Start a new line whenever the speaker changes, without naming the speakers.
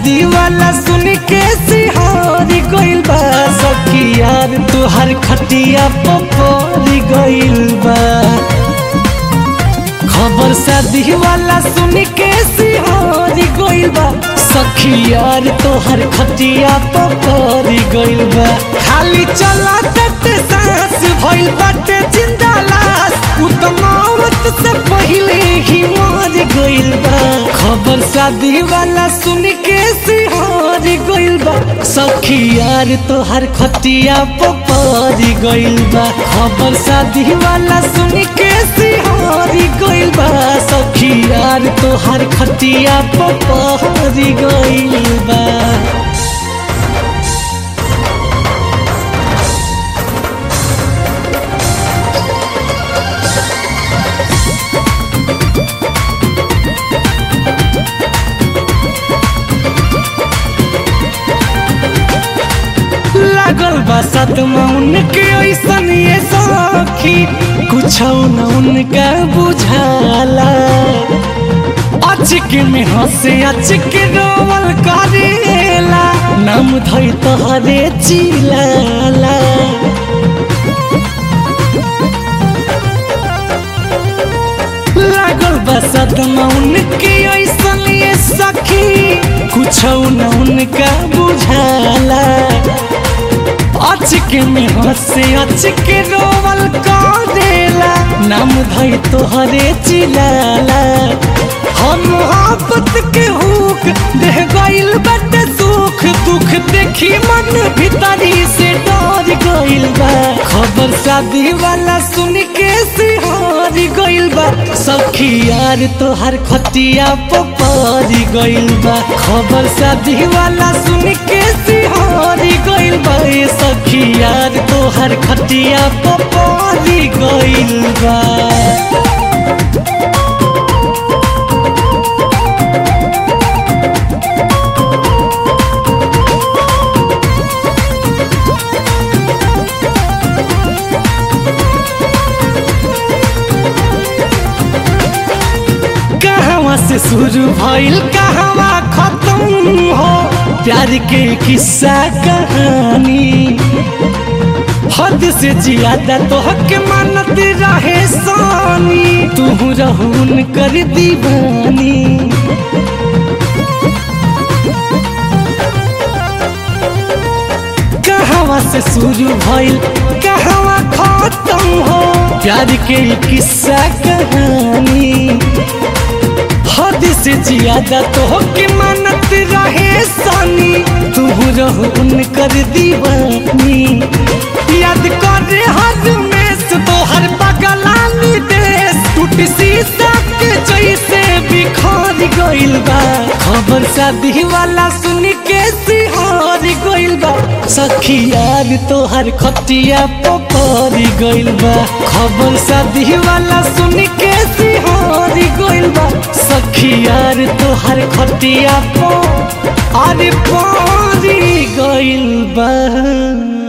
शादी वाला सुन के सिहारी गइल बा सखी यार तुहार खटिया पपरी गइल बा खबर शादी वाला सुन के सिहारी गइल बा सखी यार तोहर खटिया पपरी गइल बा खाली चला तते सांस भइल बाटे जिंदा लाश उ त मौत से पहिले ही मर गइल बा खबर शादी वाला सुन के सिहारी गइल बा सखी यार तोहर खटिया पपरी गइल बा खबर शादी वाला सुन के सिहारी गइल बा सखी यार तोहर खटिया पपरी गइल बा लागल बा सदमा उनके ऐसन ये सखी कुछ न उनका बुझाला अचक में हंसे अचक रोवल करेला नाम धई तोहरे चिलाला लागल बा सदमा उनके ऐसन ये सखी कुछ न उनका बुझाला अचक में हंसे अचक रोवल करेला नाम धई तोहरे चिलाला हम मोहब्बत के हुक देह गइल बटे सुख दुख देखी मन भीतरी से डर गइल बा खबर शादी वाला सुन के सिहारी गइल बा सखी यार तोहर खटिया पपरी गइल बा खबर शादी वाला सुन के सिहारी गइल बा ए सखी यार तोहर खटिया पपरी गइल बा कहवा से शुरू भइल कहवा खत्म हो प्यार के किस्सा कहानी हद से ज्यादा तो हक मानत रहे सानी तू रहून कर दीवानी कहवा से शुरू भइल कहवा खत्म हो प्यार के किस्सा कहानी हद से ज्यादा तो के मानत रहे सानी तू रहो उनकर दीवानी याद कर हर में से तो हर बगलानी देश टूट शीशा के जैसे बिखर गइल बा खबर शादी वाला सुन के सिहार गइल बा सखी यार तोहर खटिया पपरी गइल बा खबर शादी वाला सुन के सिहार गइल बा सखी यार तोहर खटिया पो अरे परी गइल बा